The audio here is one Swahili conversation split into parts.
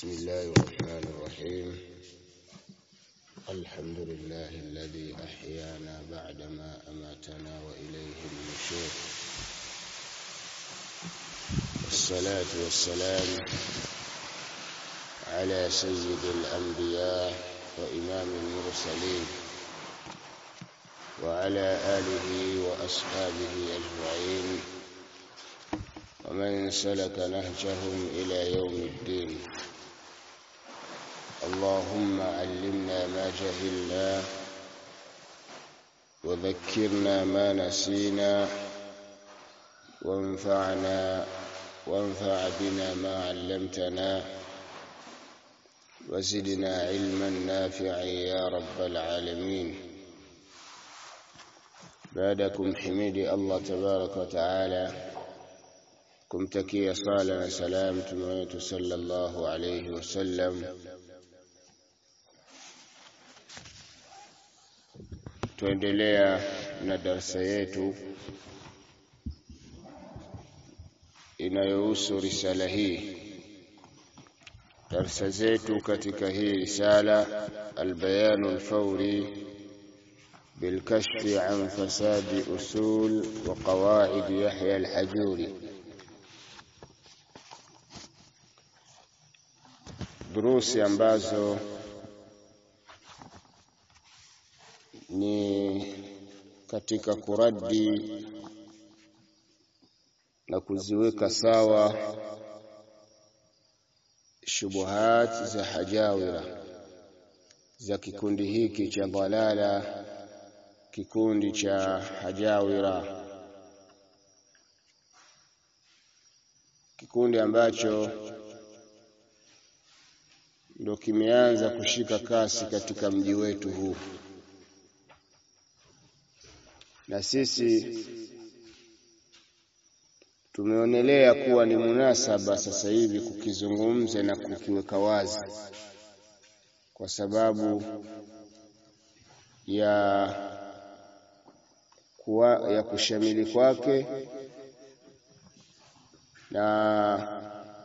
بسم الله الرحمن الرحيم الحمد لله الذي أحيانا بعدما أماتنا وإليه النشور والصلاة والسلام على سيد الأنبياء وإمام المرسلين وعلى آله وأصحابه أجمعين ومن سلك نهجهم إلى يوم الدين اللهم علمنا ما جهلنا وذكرنا ما نسينا وانفعنا وانفع بنا ما علمتنا وزدنا علما نافعا يا رب العالمين بعدكم حميدي الله تبارك وتعالى kumtakia sala na salam mtume wetu sallallahu alayhi wasallam tuendelea na darsa yetu inayohusu risala hii darsa zetu katika hii risala albayanu alfawri بالكشف عن فساد أصول وقواعد يحيى الحجوري durusi ambazo ni katika kuradi na kuziweka sawa shubuhat za hajawira za kikundi hiki cha dalala kikundi cha hajawira kikundi ambacho ndo kimeanza kushika kasi katika mji wetu huu na sisi tumeonelea kuwa ni munasaba sasa hivi kukizungumza na kukiweka wazi kwa sababu ya kuwa, ya kushamili kwake na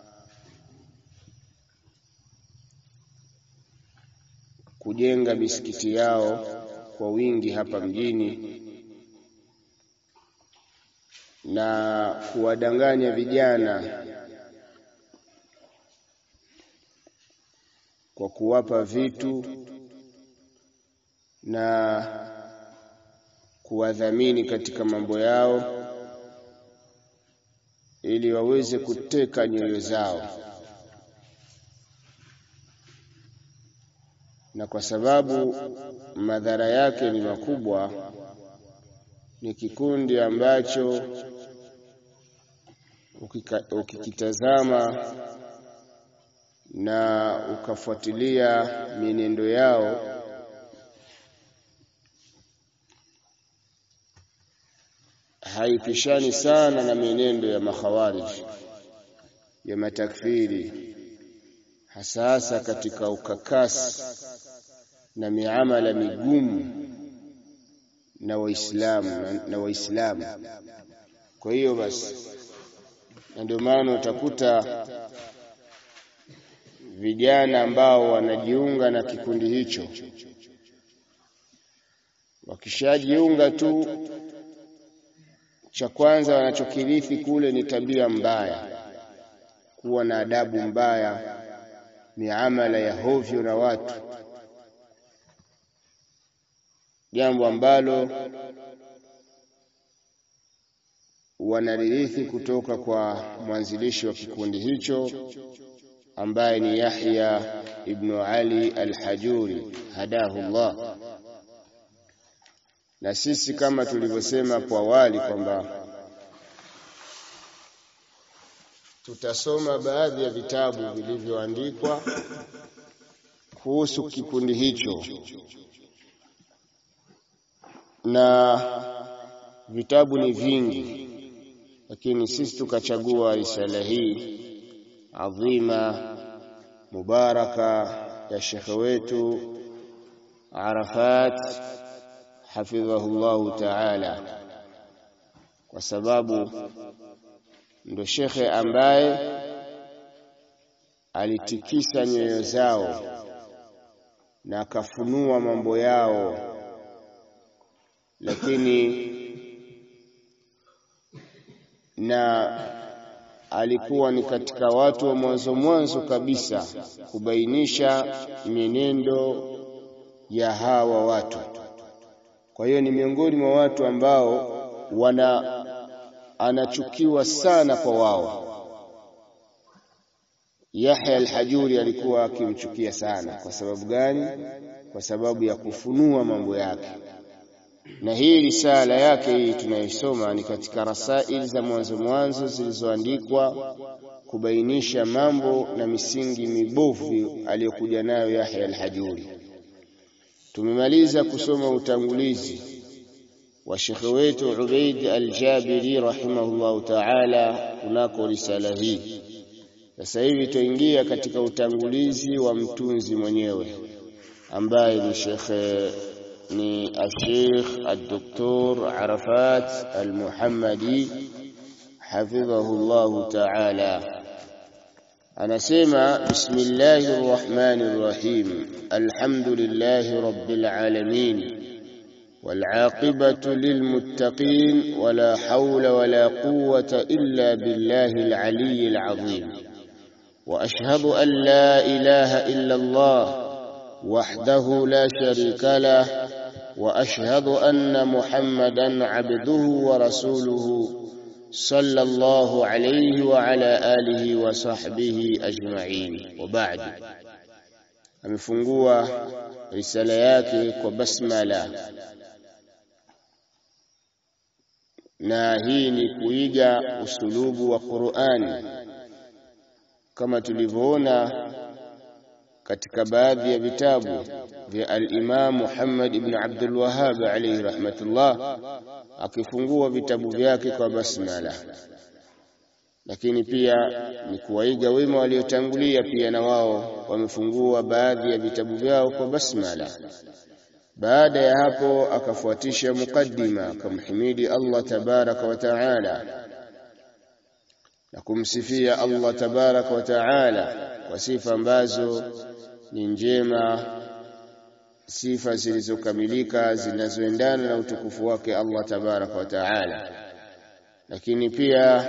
kujenga misikiti yao kwa wingi hapa mjini na kuwadanganya vijana kwa kuwapa vitu na kuwadhamini katika mambo yao ili waweze kuteka nyoyo zao na kwa sababu madhara yake ni makubwa, ni kikundi ambacho ukikitazama na ukafuatilia mienendo yao haipishani sana na mienendo ya makhawarij ya matakfiri hasa hasa katika ukakasi na miamala migumu na waislamu na, na waislamu kwa hiyo basi na ndio maana utakuta vijana ambao wanajiunga na kikundi hicho wakishajiunga tu cha kwanza wanachokirithi kule ni tabia mbaya kuwa na adabu mbaya miamala ya hovyo na watu jambo ambalo wanaririthi kutoka kwa mwanzilishi wa kikundi hicho ambaye ni Yahya ibn Ali al-Hajuri hadahu Allah. Na sisi kama tulivyosema hapo awali kwamba tutasoma baadhi ya vitabu vilivyoandikwa kuhusu kikundi hicho na vitabu ni vingi, lakini sisi tukachagua risala hii adhima mubaraka ya shekhe wetu Arafat hafidhahullahu taala, kwa sababu ndo shekhe ambaye alitikisa nyoyo zao na akafunua mambo yao, lakini na alikuwa ni katika watu wa mwanzo mwanzo kabisa kubainisha mienendo ya hawa watu. Kwa hiyo ni miongoni mwa watu ambao wana anachukiwa sana kwa wao. Yahya al-Hajuri alikuwa akimchukia sana. Kwa sababu gani? Kwa sababu ya kufunua mambo yake. Na hii risala yake hii tunaisoma ni katika rasaili za mwanzo mwanzo zilizoandikwa kubainisha mambo na misingi mibovu aliyokuja nayo Yahya al-Hajuri. Tumemaliza kusoma utangulizi wa shekhe wetu Ubaid al-Jabiri rahimahullahu ta'ala kunako risala hii. Sasa hivi tuingia katika utangulizi wa mtunzi mwenyewe ambaye ni shekhe ni Sheikh Al-Doktor Arafat Al-Muhammadi hafidhahu Allah ta'ala anasema bismillahir rahmanir rahim alhamdulillahi rabbil alamin والعاقبة للمتقين ولا حول ولا قوة إلا بالله العلي العظيم وأشهد أن لا إله إلا الله وحده لا شريك له وأشهد أن محمدا عبده ورسوله صلى الله عليه وعلى آله وصحبه أجمعين وبعد amefungua risala yake kwa basmala na hii ni kuiga usulubu wa Qur'ani kama tulivyoona katika baadhi ya vitabu vya al-Imam Muhammad ibn Abdul Wahhab alayhi rahmatullah akifungua vitabu vyake kwa basmala lakini pia ni kuwaiga wema waliotangulia pia na wao wamefungua baadhi ya vitabu vyao kwa basmala baada ya hapo akafuatisha mukaddima akamhimidi Allah tabaraka wa taala na kumsifia Allah tabaraka wa taala kwa sifa ambazo ni njema sifa zilizokamilika zinazoendana na utukufu wake Allah tabaraka wa taala lakini pia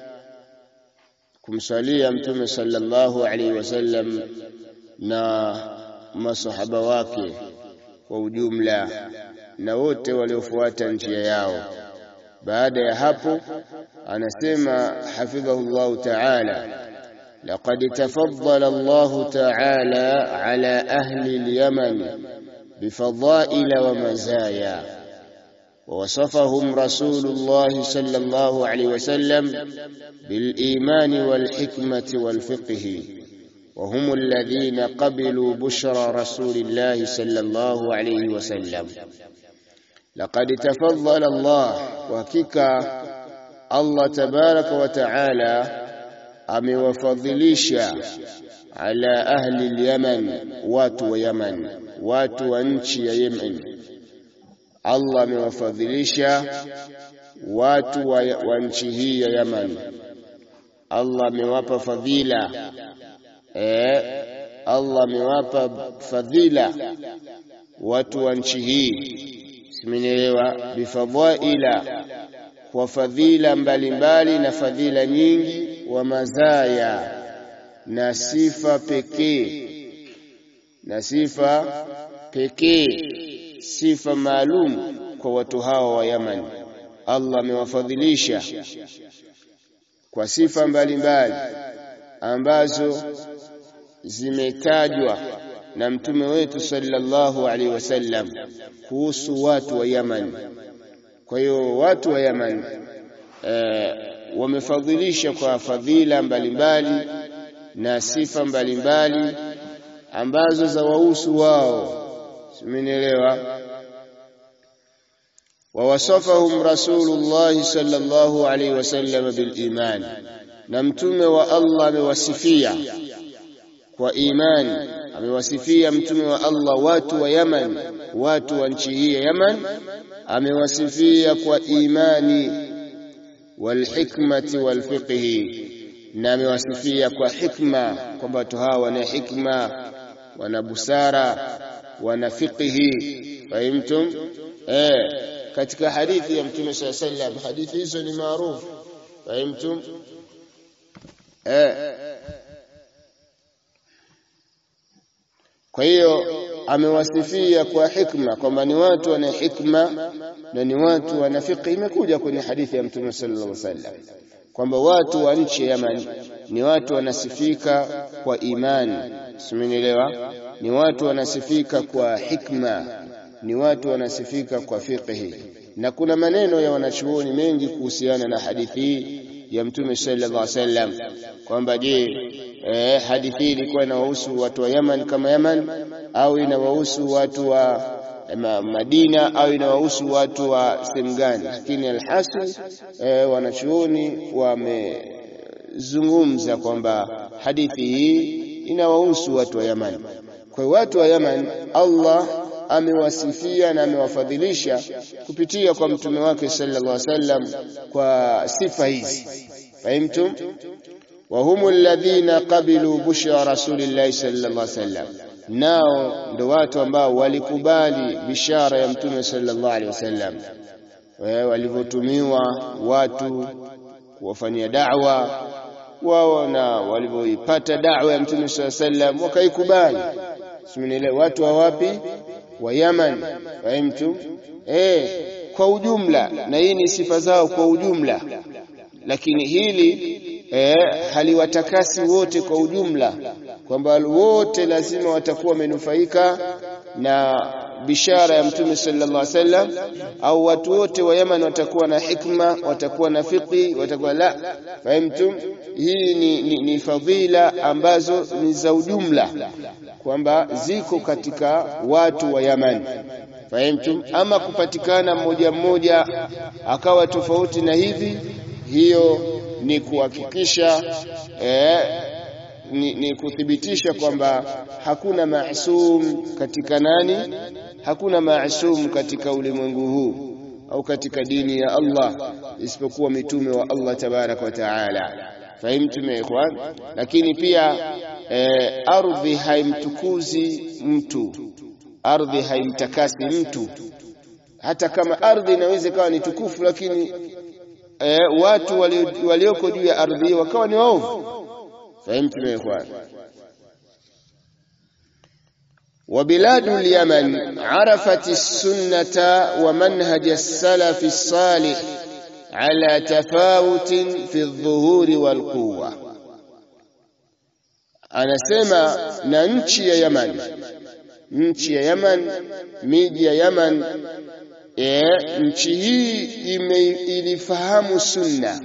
kumsalia mtume sallallahu alaihi wasallam na masahaba wake kwa ujumla na wote waliofuata njia yao baada ya hapo anasema hafidhahu Allah ta'ala لقد تفضل الله تعالى على أهل اليمن بفضائل ومزايا ووصفهم رسول الله صلى الله عليه وسلم بالإيمان والحكمة والفقه وهم الذين قبلوا بشرى رسول الله صلى الله عليه وسلم لقد تفضل الله وكيكا الله تبارك وتعالى amewafadhilisha ala ahli al-Yaman watu wa Yaman watu wa nchi ya Yemen Allah amewafadhilisha watu wa, wa nchi hii ya Yaman Allah amewapa fadhila eh Allah amewapa fadhila watu wa nchi hii simenielewa bifadhaila kwa fadhila mbalimbali na fadhila nyingi wa mazaya na sifa pekee na sifa pekee sifa maalum kwa watu hawa wa Yaman Allah amewafadhilisha kwa sifa mbalimbali ambazo zimetajwa na mtume wetu sallallahu alaihi wasallam kuhusu watu wa Yaman kwa hiyo watu wa Yaman eh, wamefadhilisha kwa fadhila mbalimbali na sifa mbalimbali ambazo za wahusu wao simenielewa wawasafahum rasulullah sallallahu alaihi wasallam bil iman na mtume wa Allah amewasifia kwa imani amewasifia mtume wa Allah watu wa Yaman watu wa nchi hii ya Yaman amewasifia kwa imani walhikmati walfiqhi na amewasifia kwa hikma kwamba watu hawa wana hikma wana busara wana fiqhi fahimtum eh katika hadithi ya mtume saa sallam hadithi hizo ni maarufu fahimtum eh kwa hiyo amewasifia kwa hikma kwamba ni watu wana hikma na ni watu wana fiqh imekuja kwenye hadithi ya mtume sallallahu alaihi wasallam kwamba watu wa nchi ya Yaman ni watu wanasifika kwa imani simenielewa ni watu wanasifika kwa hikma ni watu wanasifika kwa fiqhi na kuna maneno ya wanachuoni mengi kuhusiana na hadithi hii ya mtume sallallahu alaihi wasallam kwamba je eh, hadithi hii ilikuwa inawahusu watu wa Yaman kama Yaman au inawahusu watu wa ma, Madina au inawahusu watu wa sehemu gani lakini alhasil eh, wanachuoni wamezungumza kwamba hadithi hii inawahusu watu wa Yaman kwa watu wa Yaman Allah amewasifia na amewafadhilisha kupitia kwa mtume wake sallallahu alaihi wasallam kwa sifa hizi fahimtum wa humu alladhina qabilu bushra rasulillahi sallallahu alaihi wasallam nao ndo watu ambao walikubali bishara ya mtume sallallahu alaihi wasallam walivyotumiwa watu kuwafanyia da'wa wao na walivyoipata da'wa ya mtume sallallahu alaihi wasallam wakaikubali simenielewa watu wa wapi wa Yaman fahimtu eh kwa ujumla na hii ni sifa zao kwa ujumla lakini hili eh, haliwatakasi wote kwa ujumla kwamba wote lazima watakuwa wamenufaika na bishara ya mtume sallallahu alaihi wasallam au watu wote wa Yaman watakuwa na hikma watakuwa na fiqi watakuwa la fahimtum hii ni, ni, ni fadhila ambazo ni za ujumla kwamba ziko katika watu wa Yaman fahimtum ama kupatikana mmoja mmoja akawa tofauti na hivi hiyo ni kuhakikisha eh, ni, ni kuthibitisha kwamba hakuna maasum katika nani hakuna maasum katika ulimwengu huu au katika dini ya Allah isipokuwa mitume wa Allah tabarak wa taala fahimtum ya ikhwan lakini pia eh, ardhi haimtukuzi mtu ardhi haimtakasi mtu hata kama ardhi inaweza ikawa ni tukufu lakini eh, watu walioko juu ya ardhi wakawa ni waovu fahimtum ya ikhwan وبلاد اليمن عرفت السنة ومنهج السلف الصالح على تفاوت في الظهور والقوة anasema na nchi ya Yaman nchi ya Yaman miji ya Yaman e, nchi hii ime, ilifahamu sunna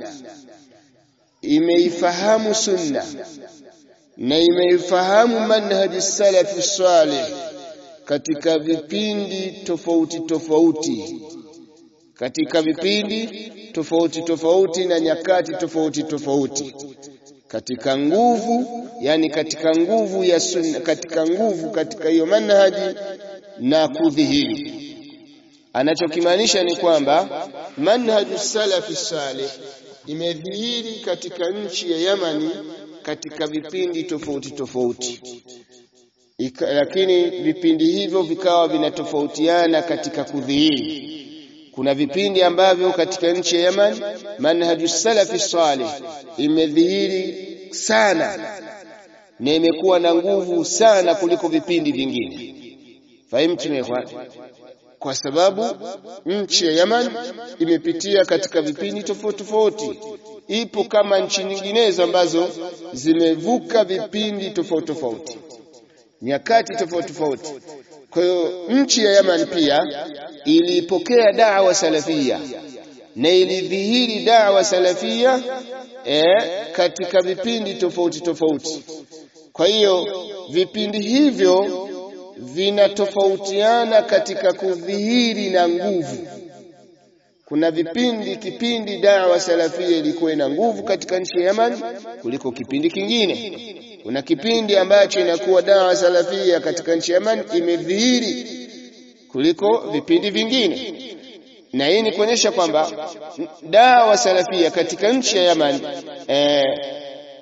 imeifahamu sunna na imeifahamu manhaji salafi salih katika vipindi tofauti tofauti katika vipindi tofauti tofauti na nyakati tofauti tofauti katika nguvu yani katika nguvu ya sunna katika nguvu katika hiyo manhaji na kudhihiri anachokimaanisha ni kwamba manhaju salafi salih imedhihiri katika nchi ya Yamani katika vipindi tofauti tofauti Ika, lakini vipindi hivyo vikawa vinatofautiana katika kudhihiri kuna vipindi ambavyo katika nchi ya Yaman manhaju salafi salih imedhihiri sana na imekuwa na nguvu sana kuliko vipindi vingine fahimtu ikhwan kwa sababu nchi ya Yaman imepitia katika vipindi tofauti tofauti ipo kama nchi nyinginezo ambazo zimevuka vipindi tofauti tofauti nyakati tofauti tofauti kwa hiyo nchi ya Yaman pia ilipokea da'wa salafia na ilidhihiri da'wa salafia eh, katika vipindi tofauti tofauti kwa hiyo vipindi hivyo vinatofautiana katika kudhihiri na nguvu kuna vipindi kipindi dawa salafia ilikuwa ina nguvu katika nchi ya Yaman kuliko kipindi kingine kuna kipindi ambacho inakuwa dawa salafia katika nchi ya Yaman imedhihiri kuliko vipindi vingine na hii ni kuonyesha kwamba dawa salafia katika nchi ya Yaman eh,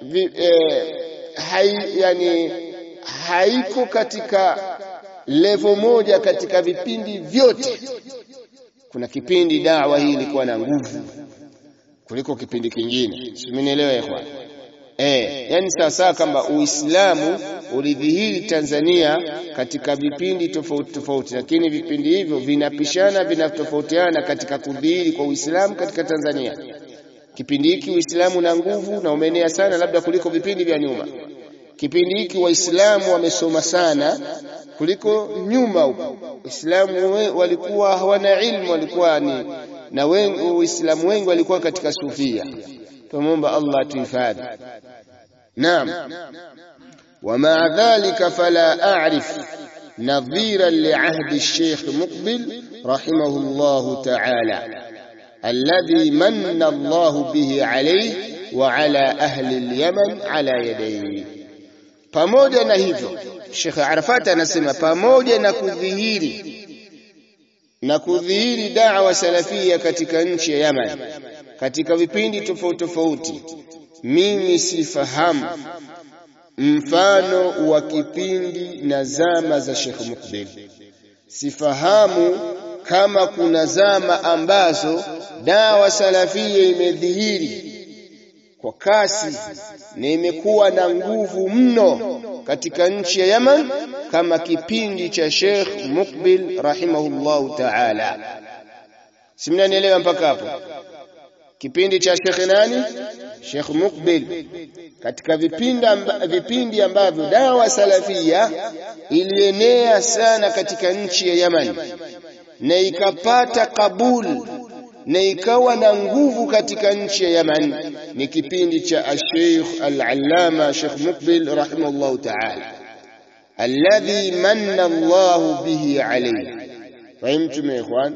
vi, eh, hai, yani haiko katika levo moja katika vipindi vyote. Kuna kipindi dawa hii ilikuwa na nguvu kuliko kipindi kingine, simenielewa ikhwan? Eh, yani sawasawa kama Uislamu ulidhihiri Tanzania katika vipindi tofauti tofauti, lakini vipindi hivyo vinapishana, vinatofautiana katika kudhihiri kwa Uislamu katika Tanzania. Kipindi hiki Uislamu na nguvu na umeenea sana, labda kuliko vipindi vya nyuma. Kipindi hiki Waislamu wamesoma sana kuliko nyuma huko. Waislamu walikuwa hawana ilmu, walikuwa ni na wengi, Waislamu wengi walikuwa katika sufia. Tumomba Allah atuhifadhi. Naam, ومع ذلك فلا أعرف نظيرا لعهد الشيخ مقبل رحمه الله تعالى الذي من الله به عليه وعلى أهل اليمن على يديه pamoja na hivyo Sheikh Arafat anasema pamoja na kudhihiri na kudhihiri da'wa salafia katika nchi ya Yaman katika vipindi tofauti tofauti mimi sifahamu mfano wa kipindi na zama za Sheikh Mukbil. Sifahamu kama kuna zama ambazo dawa salafia imedhihiri kwa kasi na imekuwa na nguvu mno katika nchi ya Yaman kama kipindi cha Sheikh Mukbil rahimahullahu ta'ala. Simnanielewa mpaka hapo? Kipindi cha Sheikh nani? Sheikh Mukbil katika vipindi amba, vipindi ambavyo dawa salafia ilienea sana katika nchi ya Yaman na ikapata kabul na ikawa na nguvu katika nchi ya Yaman ni kipindi cha Sheikh Al-Allama Sheikh Mukbil rahimahullah ta'ala alladhi manna Allah bihi alayhi fahimtum ya ikhwan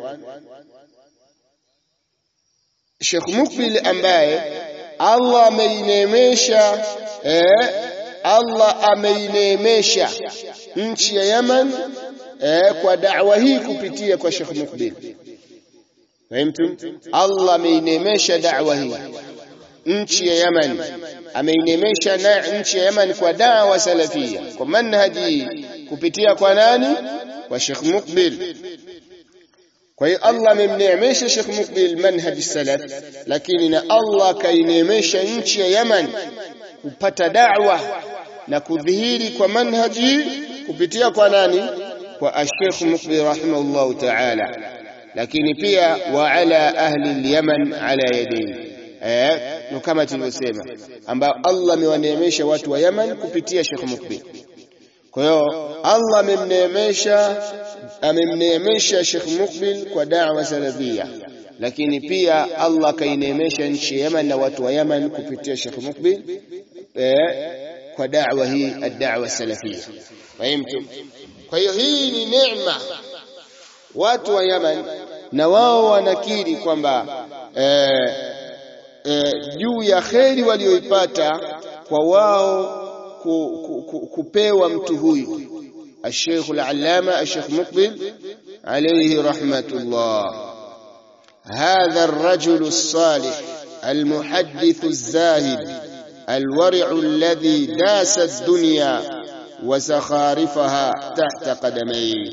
Sheikh Mukbil ambaye Allah ameinemesha eh, Allah ameinemesha nchi ya Yaman eh, kwa da'wa hii kupitia kwa Sheikh Mukbil. Fahimtum? Allah ameinemesha da'wa hii nchi ya Yaman, ameinemesha na nchi ya Yaman kwa da'wa salafia, kwa manhaji kupitia kwa nani? Kwa Sheikh Mukbil. Kwa hiyo Allah amemneemesha Sheikh Mukbil manhaji salaf, lakini na Allah kaineemesha nchi ya Yaman kupata da'wa na kudhihiri kwa manhaji kupitia kwa nani? Kwa Sheikh Mukbil rahimahullahu ta'ala, lakini pia wa ala ahli al-Yaman ala yadayhi eh, no kama tulivyosema, ambao Allah amewaneemesha watu wa Yaman kupitia Sheikh Mukbil. Kwa hiyo Allah amemneemesha amemneemesha Sheikh Mukbil kwa da'wa salafia, lakini pia Allah kaineemesha nchi ya Yaman na watu wa Yaman kupitia Sheikh Mukbil eh, kwa da'wa hii ad-da'wa salafia. Fahimtum? Kwa hiyo hii ni neema watu wa Yaman, na wao wanakiri kwamba eh, eh, juu ya kheri walioipata kwa wao ku, ku, ku, kupewa mtu huyu الشيخ العلامة الشيخ مقبل عليه رحمة الله هذا الرجل الصالح المحدث الزاهد الورع الذي داس الدنيا وزخارفها تحت قدميه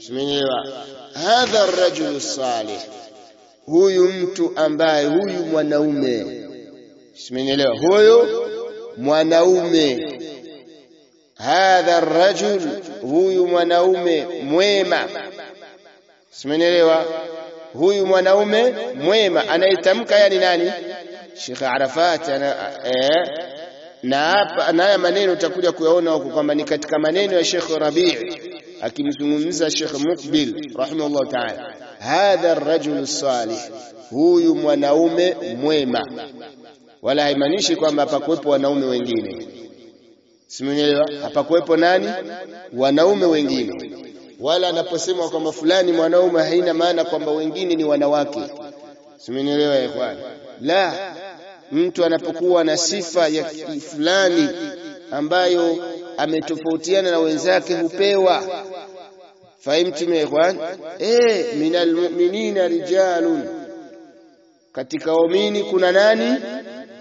هذا الرجل الصالح huyu mtu ambaye huyu mwanaume simenielewa huyu mwanaume hadha arrajul huyu mwanaume mwema simenielewa huyu mwanaume mwema anayetamka yani nani Sheikh Arafat ana eh, na hapa na haya maneno utakuja kuyaona huko kwamba ni katika maneno ya Sheikh Rabi' akimzungumza Sheikh Mukbil rahimahullah ta'ala hadha arrajul salih huyu mwanaume mwema wala haimaanishi kwamba hapakuwepo wanaume wengine simenielewa hapakuwepo nani wanaume wengine wala anaposema kwamba fulani mwanaume haina maana kwamba wengine ni wanawake simenielewa ikhwan la mtu anapokuwa na sifa ya fulani ambayo ametofautiana na wenzake hupewa fahimtum ya ikhwan eh minal mu'minina rijalun katika waumini kuna nani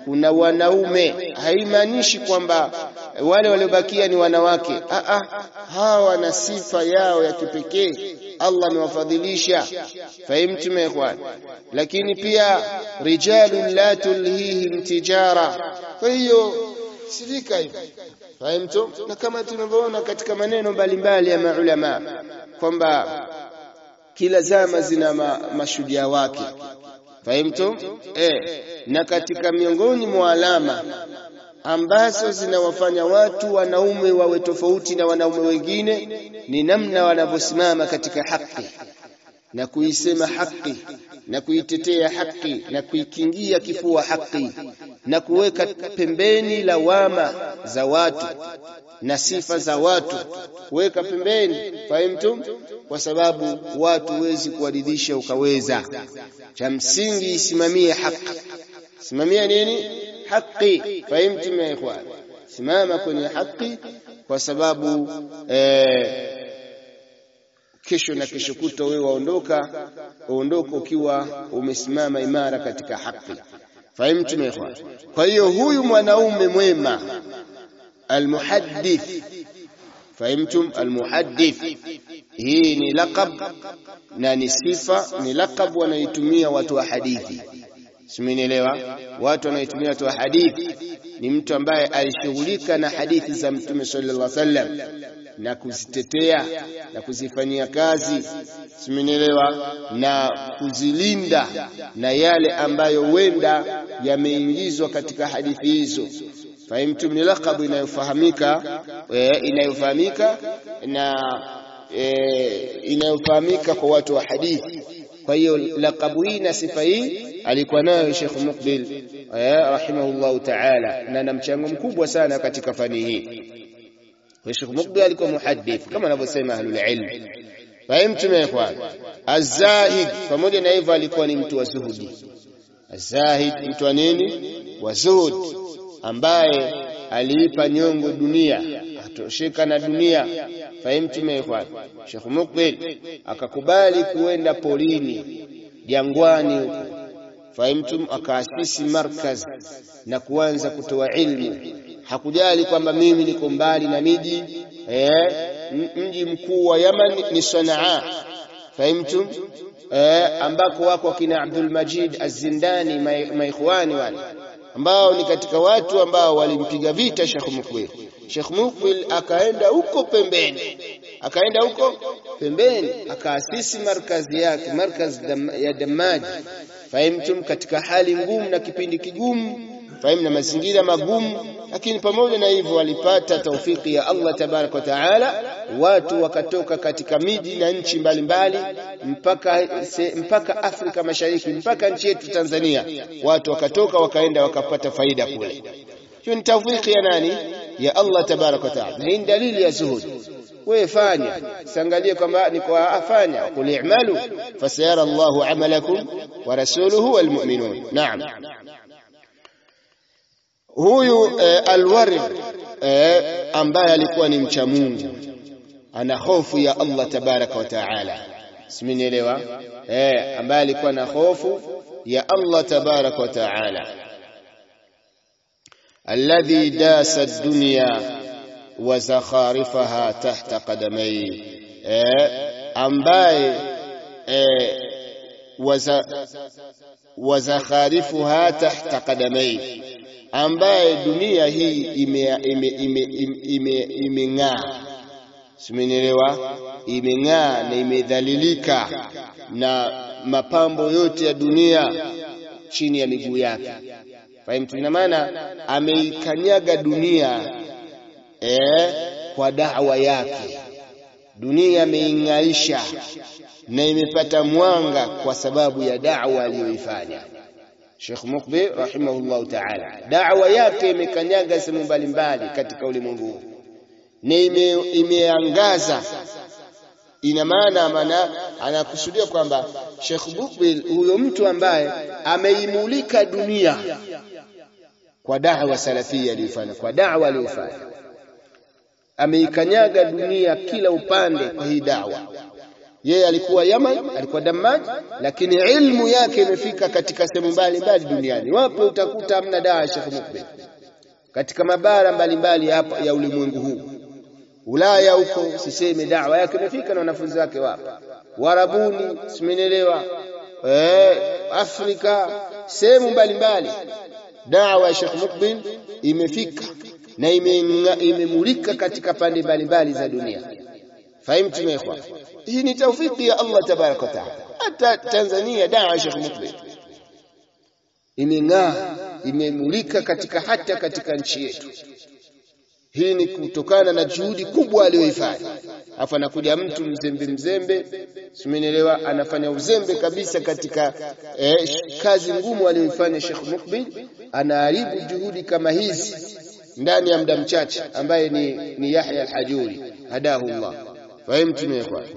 kuna wanaume haimaanishi kwamba wale waliobakia ni wanawake ah ah hawa wana sifa yao ya kipekee Allah amewafadhilisha fahimtum ikhwan lakini pia rijalun la tulhihim tijara kwa hiyo sifika hivi fahimtum na kama tunavyoona katika maneno mbalimbali ya maulama kwamba kila zama zina ma, mashujaa wake fahimtum eh na katika miongoni mwa alama ambazo zinawafanya watu wanaume wawe tofauti na wanaume wengine ni namna wanavyosimama katika haki na kuisema haki na kuitetea haki na kuikingia kifua haki na kuweka pembeni lawama za watu na sifa za watu kuweka pembeni fahimtum kwa sababu watu huwezi kuwaridhisha ukaweza cha msingi isimamie haki simamia nini haki fahimtum ya ikhwan simama kwenye haki kwa sababu eh, kesho na kesho kuto wewe waondoka uondoka ukiwa umesimama imara katika haki fahimtum ya ikhwan kwa hiyo huyu mwanaume mwema almuhaddith fahimtum almuhaddith hii ni laqab na ni sifa ni laqab wanaitumia watu wa hadithi simenielewa watu wanaitumia watu wa hadithi ni mtu ambaye alishughulika na hadithi za mtume sallallahu alaihi wasallam na kuzitetea na kuzifanyia kazi simenielewa na kuzilinda na yale ambayo wenda yameingizwa katika hadithi hizo fahimtum ni laqabu inayofahamika e, inayofahamika na e, inayofahamika kwa watu wa hadithi kwa hiyo laqabu hii na sifa hii alikuwa nayo Sheikh Muqbil eh, rahimahullahu ta'ala na na mchango mkubwa sana katika fani hii Sheikh Muqbil alikuwa muhaddith kama anavyosema ahlul ilm fahimtum ya ikhwan az-zahid pamoja na hivyo alikuwa ni mtu wa zuhudi az-zahid mtu wa nini wa zuhud ambaye aliipa nyongo dunia atosheka na dunia fahimtum ya ikhwan Sheikh Muqbil akakubali kuenda polini jangwani huko fahimtum akaasisi markaz na kuanza kutoa ilmu hakujali kwamba mimi niko mbali na miji eh, mji mkuu wa Yaman ni Sanaa fahimtum eh, ambako wako kina Abdul Majid Az-Zindani maikhwani wale ambao ni katika watu ambao walimpiga vita Sheikh Mukbil Sheikh Mukbil akaenda huko pembeni akaenda huko pembeni akaasisi markazi yake markazi dam, ya Damaji fahimtum katika hali ngumu na kipindi kigumu fahimu na mazingira magumu lakini pamoja na hivyo walipata taufiki ya Allah tabarak wa taala watu wakatoka katika miji na nchi mbalimbali mpaka se, mpaka Afrika Mashariki mpaka nchi yetu Tanzania watu wakatoka wakaenda wakapata faida kule hiyo ni taufiki ya nani ya Allah tabarak wa taala ni dalili ya zuhud wewe fanya siangalie kwamba ni kwa afanya qul i'malu fasayara Allahu amalakum wa rasuluhu wal mu'minun naam huyu eh, alwarid eh, ambaye alikuwa ni mcha Mungu ana hofu ya Allah tabaraka wa taala simenielewa eh, ambaye alikuwa na hofu ya Allah tabaraka wa taala alladhi dasa ad-dunya wa zakharifaha tahta qadamai eh, ambaye eh, wa zakharifuha tahta qadamai ambaye dunia hii imeng'aa ime, ime, ime, ime, ime simenielewa imeng'aa na imedhalilika na mapambo yote ya dunia chini ya miguu yake fahimu ina maana ameikanyaga dunia eh, kwa dawa yake dunia ameing'aisha na imepata mwanga kwa sababu ya dawa aliyoifanya Sheikh Mukbil rahimahullahu ta'ala da'wa yake imekanyaga sehemu mbalimbali katika ulimwengu na ime, imeangaza ina maana maana anakusudia kwamba Sheikh Mukbil huyo mtu ambaye ameimulika dunia kwa da'wa salafia aliyofanya kwa da'wa aliyofanya ameikanyaga dunia kila upande kwa hii da'wa yeye alikuwa Yaman, alikuwa Dammaj, lakini ilmu yake imefika katika sehemu mbalimbali duniani. Wapo utakuta hamna dawa ya Sheikh Mukbil katika mabara mbalimbali hapa ya ulimwengu huu. Ulaya huko siseme dawa yake imefika na wanafunzi wake wapo. Warabuni, simenielewa? Eh, Afrika, sehemu mbalimbali dawa ya Sheikh Mukbil imefika na imemulika katika pande mbalimbali za dunia. Fahimtu mekwa? Hii ni taufiki ya Allah tabaraka wa taala. Hata Tanzania dawa ya Sheikh Mukbil imeng'aa, imemulika katika hata katika nchi yetu. Hii ni kutokana na juhudi kubwa aliyoifanya. Afu anakuja mtu mzembe mzembe, simenielewa, anafanya uzembe kabisa katika eh, kazi ngumu aliyoifanya Sheikh Mukbil, anaharibu juhudi kama hizi ndani ya muda mchache, ambaye ni, ni Yahya al-Hajuri hadahu Allah. Fahimtum ya ikhwan?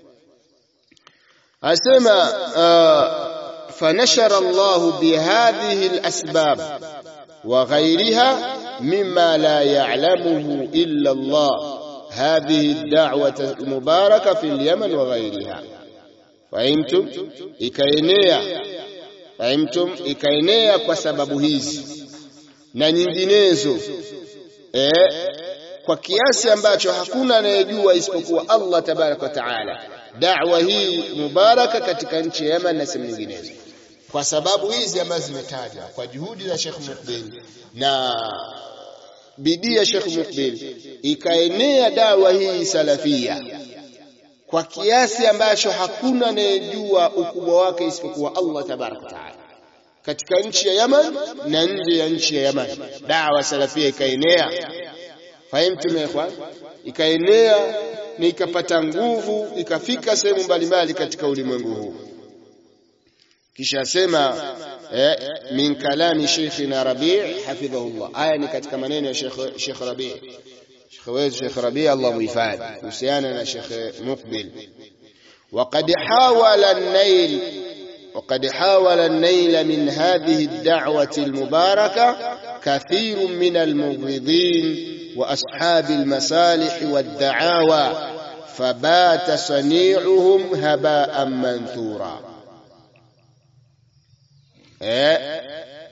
Asema uh, fanashara Allah bihadhihi al-asbab wa ghayriha mimma la ya'lamuhu illa Allah هذه الدعوة المباركة في اليمن وغيرها فهمتم ikaenea fahimtum ikaenea kwa sababu hizi na nyinginezo eh, kwa kiasi ambacho hakuna anayejua isipokuwa Allah tabaraka wa taala da'wa hii mubaraka katika nchi ya Yemen na sehemu nyinginezo kwa sababu hizi ambazo zimetajwa kwa juhudi za Sheikh Mukbil na bidii ya Sheikh Mukbil ikaenea dawa hii salafia kwa kiasi ambacho hakuna anayejua ukubwa wake isipokuwa Allah tabaraka taala katika nchi ya Yaman na nje ya nchi ya Yaman dawa salafia ikaenea fahimtum ikhwan ikaenea na ikapata nguvu ikafika sehemu mbalimbali katika ulimwengu huu kisha sema eh, min kalami sheikhina Rabi' hafidhahullah. Haya ni katika maneno ya Sheikh Sheikh Rabi' Sheikh wetu Sheikh Rabi' Allah muhifadhi kuhusiana na Sheikh Mukbil. وقد حاول النيل وقد حاول النيل من هذه الدعوة المباركة كثير من المبغضين وأصحاب المصالح والدعاوى فبات صنيعهم هباء منثورا eh,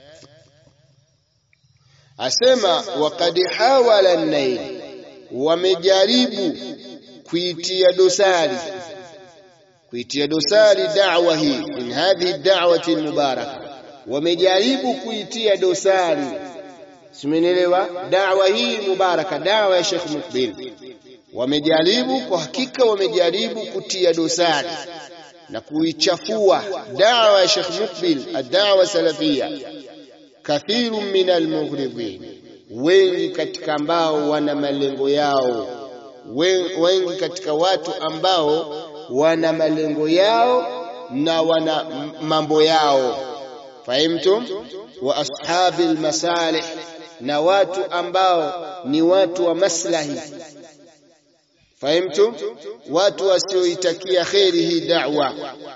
asema waqad hawala an-nail, wamejaribu kuitia dosari kuitia dosari da'wa hii min hadhihi da'wati al-mubaraka, wamejaribu kuitia dosari simenielewa, da'wa hii mubaraka, da'wa ya Sheikh Mukbil, wamejaribu kwa hakika, wamejaribu kutia dosari na kuichafua dawa ya Sheikh Mukbil ad-da'wa salafia kathiru min al-mughridin wengi katika ambao wana malengo yao wengi katika watu ambao wana malengo yao na wana mambo yao fahimtum wa ashabil masalih na watu ambao ni watu wa maslahi fahimtum watu wasioitakia kheri hii da'wa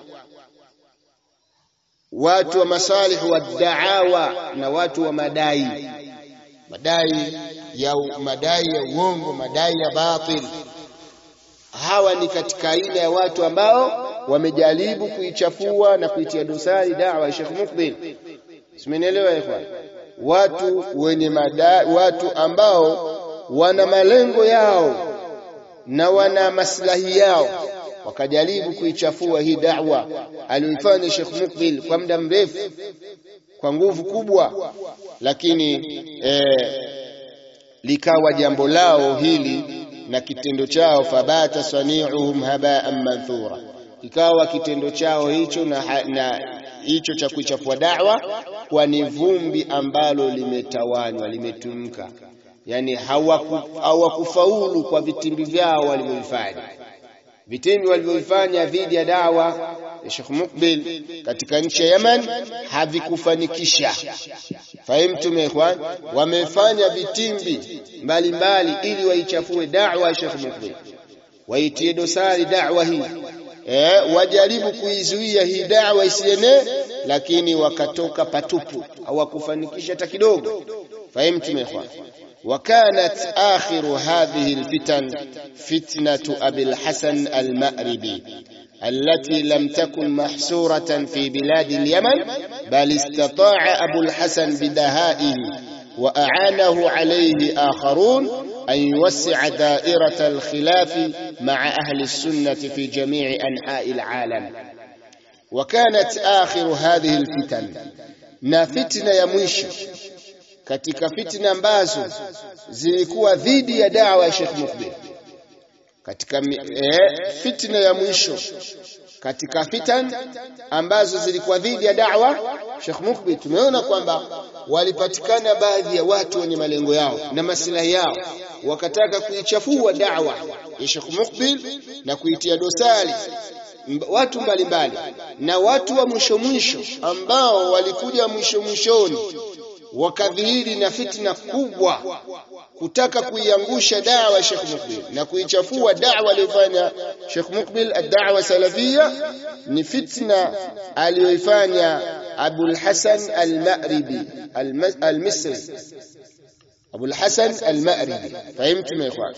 watu wa masalih wa da'awa na watu wa madai madai ya madai ya uongo madai ya batil hawa ni katika aina ya watu ambao wamejaribu kuichafua na kuitia dosari da'wa ya Sheikh Mukbil simenielewa ikhwan watu wenye madai watu ambao wana malengo yao na wana maslahi yao wakajaribu kuichafua hii da'wa aliyoifanya Sheikh Mukbil kwa muda mrefu kwa nguvu kubwa lakini eh, likawa jambo lao hili na kitendo chao fabata sani'uhum haba'an manthura ikawa kitendo chao hicho na, na hicho cha kuichafua da'wa kwa ni vumbi ambalo limetawanywa limetumka yani hawakufaulu hawaku kwa vitimbi vyao walivyofanya vitimbi walivyofanya dhidi ya dawa ya Sheikh Mukbil katika nchi ya Yemen havikufanikisha fahimtum ikhwan wamefanya vitimbi mbalimbali ili waichafue da'wa ya Sheikh Mukbil waitie dosari da'wa hii eh, wajaribu kuizuia hii da'wa isienee lakini wakatoka patupu hawakufanikisha hata kidogo fahimtum ikhwan وكانت آخر هذه الفتن فتنة أبي الحسن المأربي التي لم تكن محصورة في بلاد اليمن بل استطاع أبو الحسن بدهائه وأعانه عليه آخرون أن يوسع دائرة الخلاف مع أهل السنة في جميع أنحاء العالم وكانت آخر هذه الفتن na fitna ya mwisho katika fitna ambazo zilikuwa dhidi ya dawa ya Sheikh Mukbil katika eh, fitna ya mwisho katika fitan ambazo zilikuwa dhidi ya da'wa Sheikh Mukbil tumeona kwamba walipatikana baadhi ya watu wenye malengo yao na maslahi yao wakataka kuichafua da'wa ya Sheikh Mukbil na kuitia dosari watu mbalimbali mbali. na watu wa mwisho mwisho ambao walikuja mwisho mwishoni wakadhihiri na fitna kubwa kutaka kuiangusha dawa Sheikh Mukbil na kuichafua dawa aliyofanya Sheikh Mukbil ad-da'wa salafia ni fitna aliyoifanya Abul Hasan al-Ma'ribi al-Misri Abul Hasan al-Ma'ribi fahimtum ya ikhwan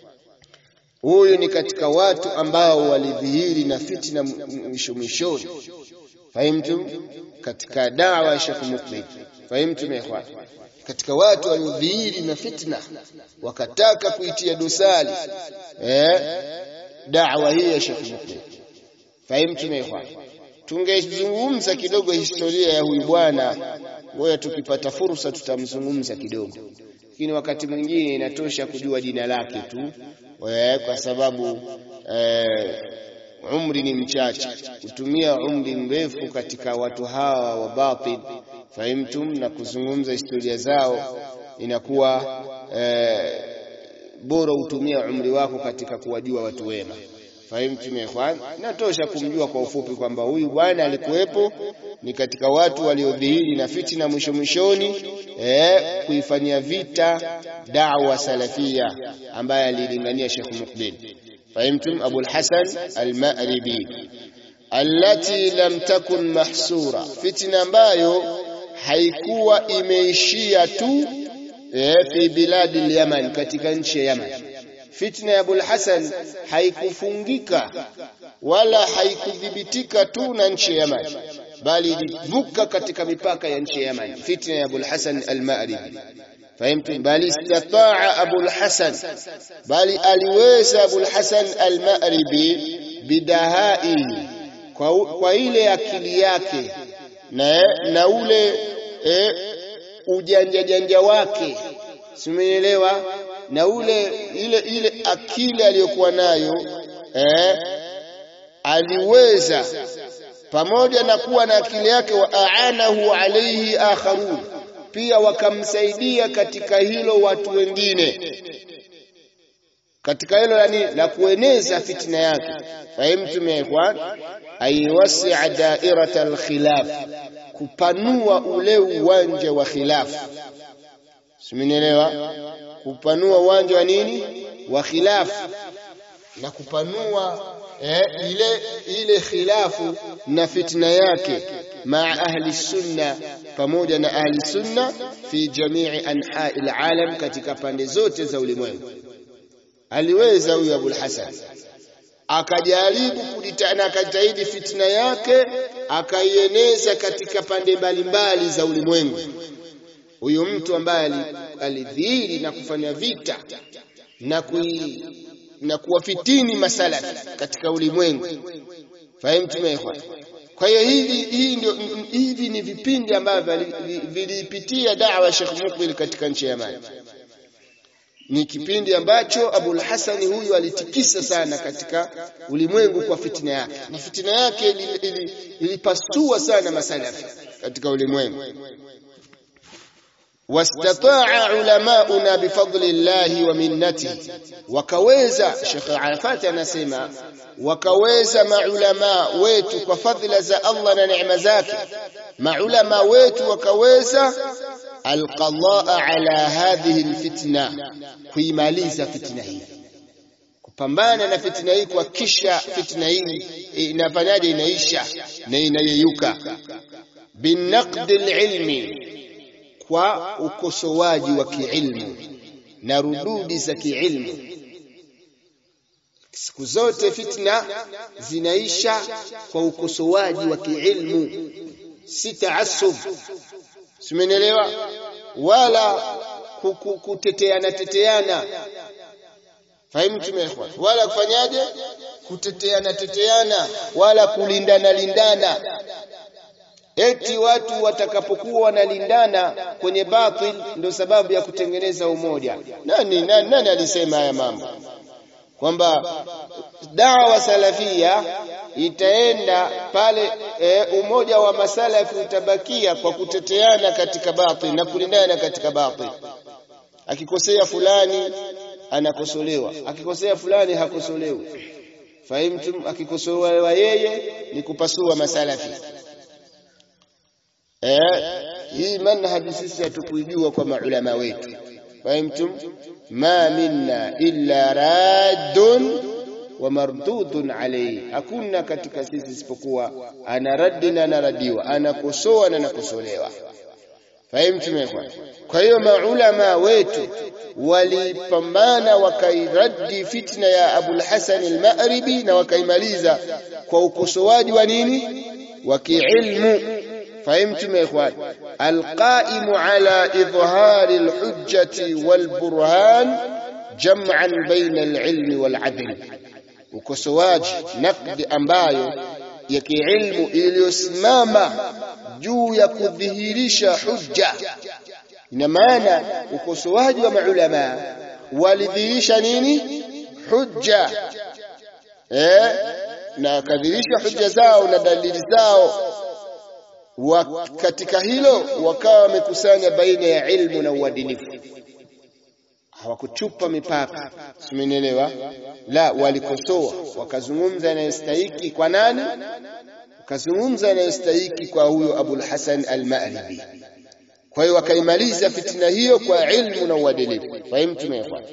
huyu ni katika watu ambao walidhihiri na fitna mwisho mwishoni fahimtum katika dawa ya Sheikh Mukbil fahimtum ya ikhwan katika watu waliodhihiri na fitna wakataka kuitia dosari eh da'wa hii ya Sheikh Mukbil fahimtum ya ikhwan tungezungumza kidogo historia ya huyu bwana ngoja tukipata fursa tutamzungumza kidogo lakini wakati mwingine inatosha kujua jina lake tu kwa sababu eh, umri ni mchache kutumia umri mrefu katika watu hawa wa batil fahimtum na kuzungumza historia zao inakuwa eh, bora utumia umri wako katika kuwajua watu wema fahimtum ikhwan natosha kumjua kwa ufupi kwamba huyu bwana alikuwepo ni katika watu waliodhihiri na fitina mwisho mwishoni eh, kuifanyia vita da'wa salafia ambaye alilingania Sheikh Mukbil fahimtum Abu al-Hasan al-Ma'ribi allati lam takun mahsura fitna ambayo haikuwa imeishia tu eh, fi biladi al-Yaman katika nchi ya Yaman fitna ya Abul Hasan haikufungika wala haikudhibitika tu na nchi ya Yaman bali ilivuka katika mipaka ya nchi ya Yaman fitna ya Abul Hasan al-Ma'ribi fahimtu bali istataa Abul Hasan bali aliweza Abul Hasan al-Ma'ribi bidahai kwa, kwa ile akili yake na, na ule e, ujanja janja wake simeelewa na ule ile ile akili aliyokuwa nayo eh, aliweza pamoja na kuwa na akili yake wa aanahu alayhi akharun pia wakamsaidia katika hilo watu wengine katika hilo yani la kueneza fitna yake fahimtum ya ikhwan aiwasi'a da'irata al-khilaf kupanua ule uwanja wa khilaf simenielewa kupanua uwanja wa nini wa khilafu na kupanua eh, ile ile khilafu na fitna yake maa ahli sunna pamoja na ahli sunna fi jamii anhai alalam katika pande zote za ulimwengu aliweza huyu Abul Hasan akajaribu kujitana akajitahidi fitna yake akaieneza katika pande mbalimbali za ulimwengu huyu mtu ambaye alidhihiri na kufanya vita na kui, na kuwafitini masalafi katika ulimwengu fahimu ikhwan kwa hiyo hivi hii ndio hivi ni vipindi ambavyo vilipitia da'wa ya Sheikh Mukbil katika nchi ya Yemen ni kipindi ambacho Abul Hasani huyu alitikisa sana katika ulimwengu kwa fitina yake na fitina yake ilipasua sana masalafi katika ulimwengu واستطاع علماؤنا بفضل الله ومنته wakaweza Sheikh Arafat anasema wakaweza maulama wetu kwa fadhila za Allah na neema zake maulama wetu wakaweza alqadaa ala hadhihi alfitna kuimaliza fitna hii kupambana na fitna hii kuhakikisha fitna hii inafanyaje inaisha na inayeyuka binaqd alilmi kwa ukosoaji wa kiilmu na rududi za kiilmu siku zote fitna zinaisha kwa ukosoaji wa kiilmu si taasub simenielewa wala kuteteana teteana fahimu tumeikhwan wala kufanyaje kuteteana teteana wala kulindana lindana eti watu watakapokuwa wanalindana kwenye batil ndio sababu ya kutengeneza umoja nani nani, nani alisema haya mambo kwamba dawa salafia itaenda pale e, umoja wa masalafi utabakia kwa kuteteana katika batil na kulindana katika batil akikosea fulani anakosolewa akikosea fulani hakosolewi fahimtum akikosolewa yeye ni kupasua masalafi eh hii manhaji sisi hatukuijua kwa maulama wetu fahimtum ma minna illa raddun wa mardudun alayhi hakuna katika sisi isipokuwa ana raddi na anaradiwa anakosoa na anakosolewa fahimtum ikhwan kwa hiyo maulama wetu walipambana wakairadi fitna ya Abul Hasan al-Ma'ribi na wakaimaliza kwa ukosoaji wa nini wa kiilmu فهمتم يا اخوان القائم على اظهار الحجه والبرهان جمعا بين العلم والعدل ukosoaji nakdi ambayo ya kiilmu iliyosimama juu ya kudhihirisha hujja ina maana ukosoaji wa maulama walidhihirisha nini hujja eh na kadhihirisha hujja zao na dalili zao wa katika hilo wakawa wamekusanya baina ya ilmu na uadilifu hawakuchupa mipaka simenielewa la walikosoa wakazungumza yanayostahiki kwa nani wakazungumza yanayostahiki kwa huyo Abul Hasan al-Ma'ribi kwa hiyo wakaimaliza fitina hiyo kwa ilmu na uadilifu fahimtum ya ikhwan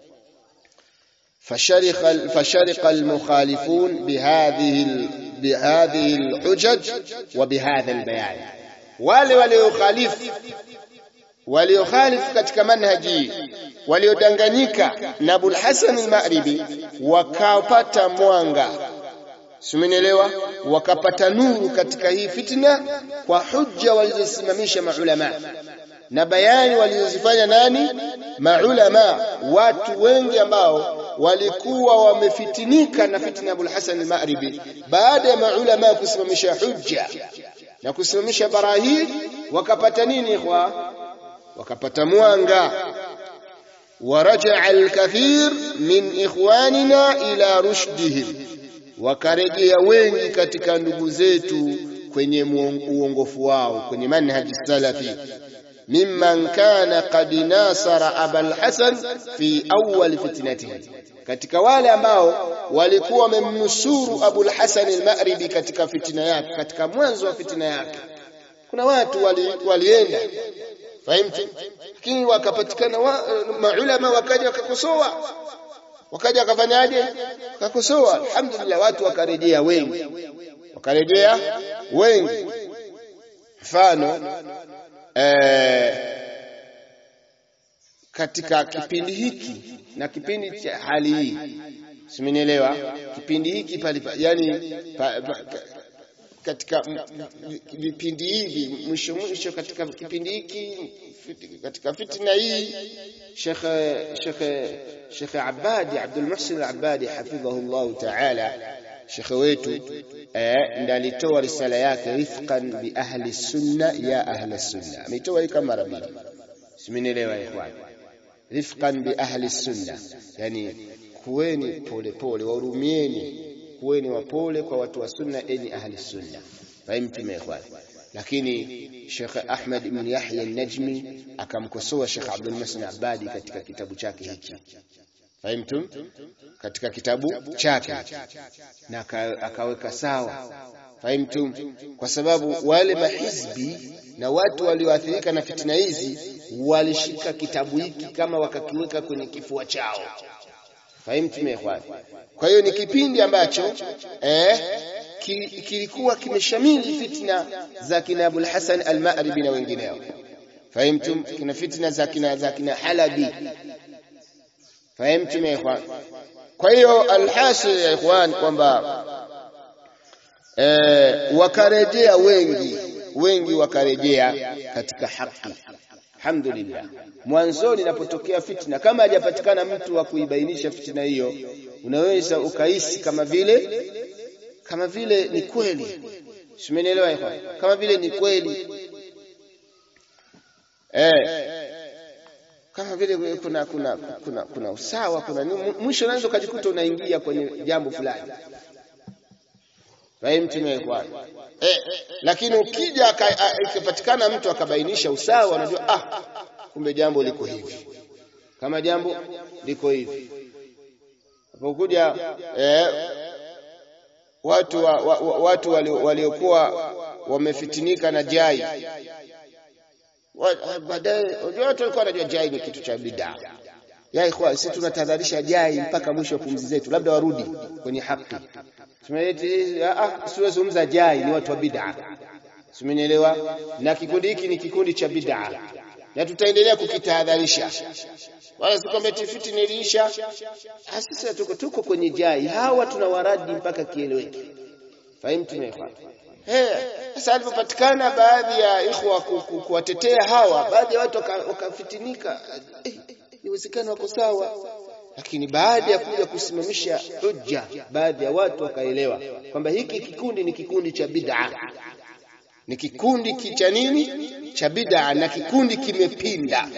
فشرق فشرق المخالفون بهذه بهذه الحجج وبهذا البيان wale waliokhalifu waliokhalifu katika manhaji waliodanganyika na Abul Hasan al-Ma'ribi wakapata mwanga simenielewa wakapata nuru katika hii fitna kwa hujja walizosimamisha maulama na bayani walizozifanya nani maulama watu wengi ambao walikuwa wamefitinika na fitna Abul Hasan al-Ma'ribi baada ya maulama kusimamisha hujja na kusimamisha barahi wakapata nini ikhwa wakapata mwanga ورجع الكثير من إخواننا إلى رشدهم wakarejea wengi katika ndugu zetu kwenye uongofu wao kwenye manhaji salafi mimman kana qad nasara abul hasan fi awwal fitnatihi katika wale ambao walikuwa wamemnusuru abul hasan al-ma'ribi katika fitina yake katika mwanzo wa fitina yake kuna watu wali, walienda fahimtu lakini wakapatikana wa, maulama wakaja wakakosoa wakaja wakafanyaje wakakosoa alhamdulillah watu wakarejea wengi wakarejea wengi mfano eh, katika kipindi hiki na kipindi cha hali hii simenielewa kipindi hiki pale yani pa, pa, katika vipindi hivi mwisho mwisho katika kipindi hiki katika fitna hii Sheikh Sheikh Sheikh Abadi Abdul Muhsin Al-Abadi hafidhahu Allah Ta'ala Sheikh wetu eh ndiye alitoa risala yake rifqan bi ahli sunna ya ahli sunna ameitoa hii kama mara mbili simenielewa ikhwan rifqan bi ahli sunna yani kuweni pole pole wahurumieni kuweni wapole kwa watu wa sunna enyi ahli sunna fahimtum ikhwan lakini Sheikh Ahmad ibn Yahya an-Najmi akamkosoa Sheikh Abdul Muhsin Abadi katika kitabu chake hiki fahimtum katika kitabu chake na akaweka sawa fahimtum kwa sababu wale mahizbi na watu walioathirika na fitina hizi walishika kitabu hiki kama wakakiweka kwenye kifua chao fahimtum ikhwan kwa hiyo ni kipindi ambacho eh kilikuwa kimeshamili fitna za kina Abul Hasan al-Ma'ribi na wengineo fahimtum kina fitna za kina za kina Halabi fahimtum ikhwan kwa hiyo alhasil ya ikhwan kwamba eh, wakarejea wengi wengi wakarejea katika haki alhamdulillah mwanzoni inapotokea fitna kama hajapatikana mtu wa kuibainisha fitna hiyo unaweza ukahisi kama vile kama vile ni kweli simenielewa ikhwan kama vile ni kweli eh kama vile kuna kuna kuna kuna usawa kuna mwisho unaweza ukajikuta unaingia kwenye jambo fulani fahimu tumekwana eh, lakini ukija ikipatikana mtu akabainisha usawa unajua ah kumbe jambo liko hivi kama jambo liko hivi apokuja eh, watu wa, wa, wa, watu waliokuwa wamefitinika na jai baadaye unajua watu walikuwa wanajua jai ni kitu cha bidaa ya ikhwan sisi tunatahadharisha jai mpaka mwisho wa pumzi zetu labda warudi kwenye haki tumeleti ah siwezungumza jai ni watu wa bid'a simenielewa na kikundi hiki ni kikundi cha bid'a na tutaendelea kukitahadharisha wala sikwambia tifiti niliisha sasa tuko tuko kwenye jai hawa tunawaradi mpaka kieleweke fahimu tumefa Eh, sasa alipopatikana baadhi ya ikhwa kuwatetea hawa, baadhi ya watu wakafitinika, eh, iwezekana wako sawa, lakini baada ya kuja kusimamisha hujja, baadhi ya watu wakaelewa kwamba hiki kikundi ni kikundi cha bid'a, ni kikundi cha nini cha bid'a, na kikundi kimepinda.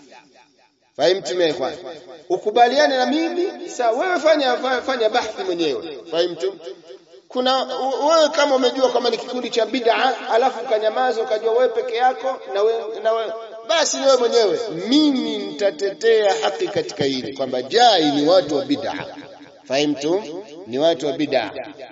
Fahimtu mekwa, ukubaliane na mimi sawa, wewe fanya fanya bahthi mwenyewe. Fahimtu kuna wewe kama umejua kwamba ni kikundi cha bid'a alafu ukanyamaza ukajua wewe peke yako na wewe na wewe basi ni wewe mwenyewe mimi nitatetea haki katika hili kwamba jai ni watu wa bid'a fahimtu ni watu wa bid'a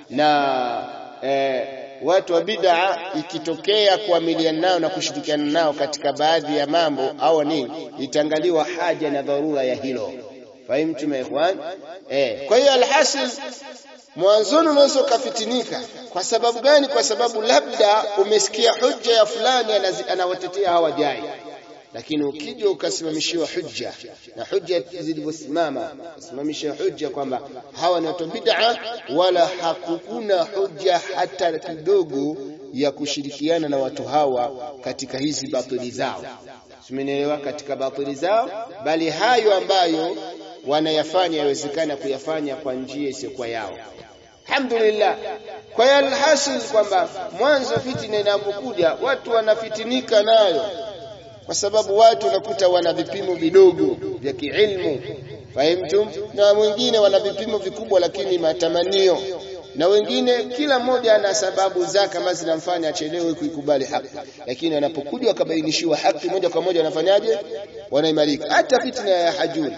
na eh, watu wa bid'a ikitokea kuamiliana nao na kushirikiana nao katika baadhi ya mambo au nini itangaliwa haja na dharura ya hilo fahimtu maikhwan eh kwa hiyo alhasil mwanzoni unaweza ukafitinika kwa sababu gani kwa sababu labda umesikia hujja ya fulani anawatetea hawa jai lakini ukija ukasimamishiwa hujja na hujja zilivyosimama simamisha hujja kwamba hawa ni watu bid'a wala hakukuna hujja hata kidogo ya kushirikiana na watu hawa katika hizi batili zao simenielewa katika batili zao bali hayo ambayo wanayafanya yawezekana kuyafanya kwa njia isiyokuwa yao alhamdulillah kwa hiyo alhasil kwamba mwanzo fitina inapokuja watu wanafitinika nayo kwa sababu watu unakuta wana vipimo vidogo vya kiilmu fahimtum na wengine wana vipimo vikubwa lakini matamanio na wengine kila mmoja ana sababu zake ambazo zinamfanya achelewe kuikubali haki lakini wanapokuja wakabainishiwa haki moja kwa moja wanafanyaje wanaimarika hata fitna ya hajuri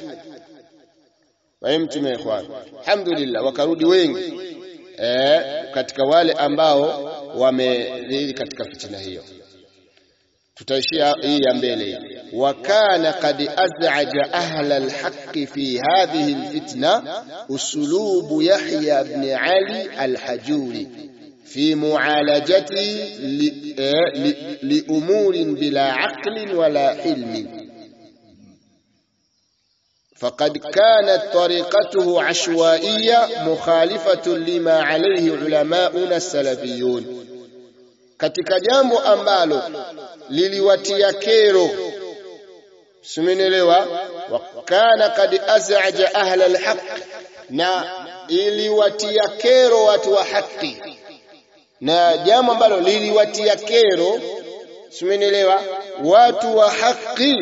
fahimtum ikhwan alhamdulillah wakarudi wengi eh, katika wale ambao wamerudi katika fitina hiyo tutaishia hii ya mbele wa kana qad az'aja ahla alhaq fi hadhihi alfitna uslubu yahya ibn ali alhajuri في معالجته لأمور بلا عقل ولا حلم فقد كانت طريقته عشوائية مخالفة لما عليه علماؤنا السلفيون katika jambo ambalo liliwatia kero simenielewa wakana kad azaja ahla alhaq na iliwatia kero watu wa haki na jambo ambalo liliwatia kero simenielewa watu wa haki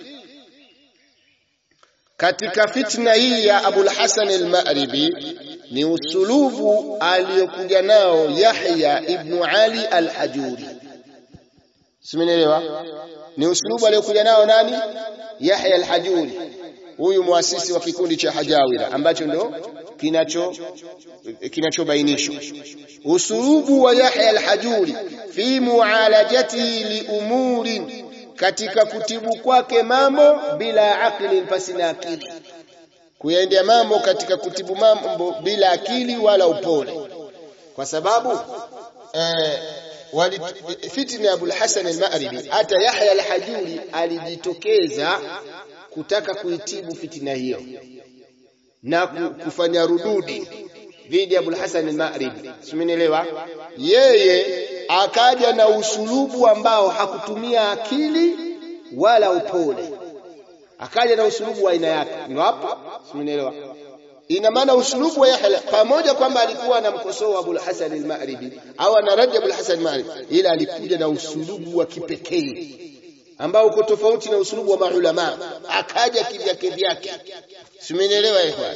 katika fitna hii ya Abul Hasan al-Ma'ribi ni usulubu aliyokuja nao Yahya ibn Ali al-Hajuri. Simenielewa? Ni usulubu aliyokuja nao nani? Yahya al-Hajuri. Huyu muasisi wa kikundi cha Hajawira ambacho ndo kinacho kinachobainishwa. Usulubu wa Yahya al-Hajuri fi mualajatihi li umurin katika kutibu kwake mambo bila akili pasina akili kuyaendea mambo katika kutibu mambo bila akili wala upole kwa sababu eh, wali, fitna ya Abul Hasan al-Ma'ribi hata Yahya al-Hajuri alijitokeza kutaka kuitibu fitina hiyo na kufanya rududi dhidi ya Abul Hasan al-Ma'ribi, simenielewa? Yeye akaja na usulubu ambao hakutumia akili wala upole, akaja na usulubu wa aina yake. Ndio hapo, simenielewa? Ina maana usulubu wa Yahya pamoja kwamba alikuwa anamkosoa Abul Hasan al-Ma'ribi au anaraja Abul Hasan al-Ma'ribi, ila alikuja na usulubu wa kipekee ambao uko tofauti na usulubu wa maulama, akaja kivyake vyake. Simenielewa ikhwan?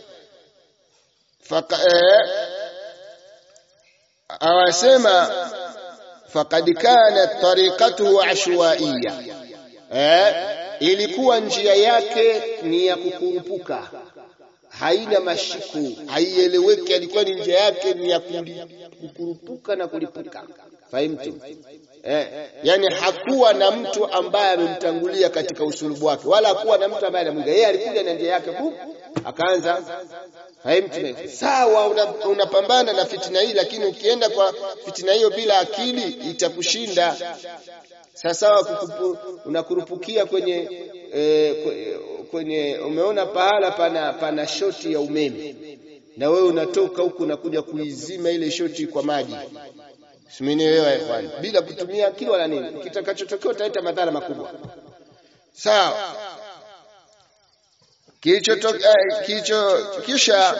awasema faqad kanat tariqatuhu ashwaiya, eh, ilikuwa njia yake ni ya kukurupuka, haina mashiku, haieleweki. Alikuwa ni njia yake ni ya kukurupuka na kulipuka, fahimtu eh, yani hakuwa na mtu ambaye amemtangulia katika usulubu wake, wala hakuwa na mtu ambaye anamwiga yeye. Alikuja na njia yake bu, akaanza Fahimtu? Sawa, unapambana una na fitina hii, lakini ukienda kwa fitina hiyo bila akili itakushinda. Sawasawa, unakurupukia kwenye e, kwenye umeona pahala pana, pana shoti ya umeme na wewe unatoka huku unakuja kuizima ile shoti kwa maji, simenielewa ikhwan, bila kutumia akili wala nini, kitakachotokea utaleta madhara makubwa. Sawa kilicho kilicho kisha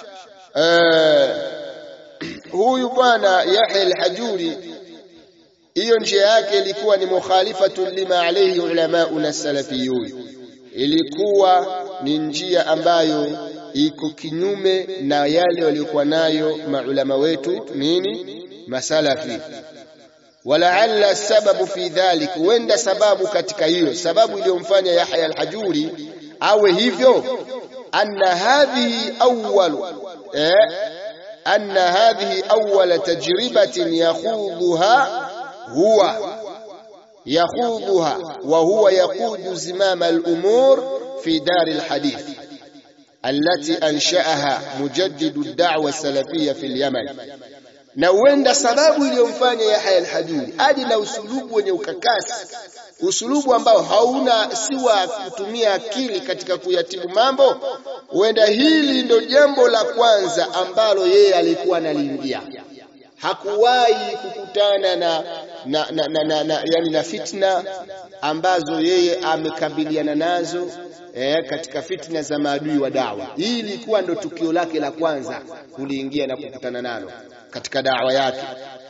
uh, huyu bwana Yahya al-Hajuri, hiyo njia yake ilikuwa ni mukhalifatu lima alayhi ulamauna salafiyun, ilikuwa ni njia ambayo iko kinyume na yale waliokuwa nayo maulama wetu nini masalafi. Walaalla sababu fi dhalik, huenda sababu katika hiyo sababu iliyomfanya Yahya al-Hajuri awe hivyo anna hadhihi awwal eh, anna hadhihi awwal tajribatin yakhudhuha huwa yakhudhuha wa huwa yaqudu zimama al-umur fi dar al-hadith allati ansha'aha mujaddidu ad-da'wa as-salafiyya fi al-Yaman na huenda sababu iliyomfanya Yahya al-Hajuri aje na usulubu wenye ukakasi usulubu ambao hauna si wa kutumia akili katika kuyatibu mambo. Huenda hili ndo jambo la kwanza ambalo yeye alikuwa analiingia. Hakuwahi kukutana na, na, na, na, na, na, yani na fitna ambazo yeye amekabiliana nazo eh, katika fitna za maadui wa dawa. Hii ilikuwa ndo tukio lake la kwanza kuliingia na kukutana nalo katika dawa yake.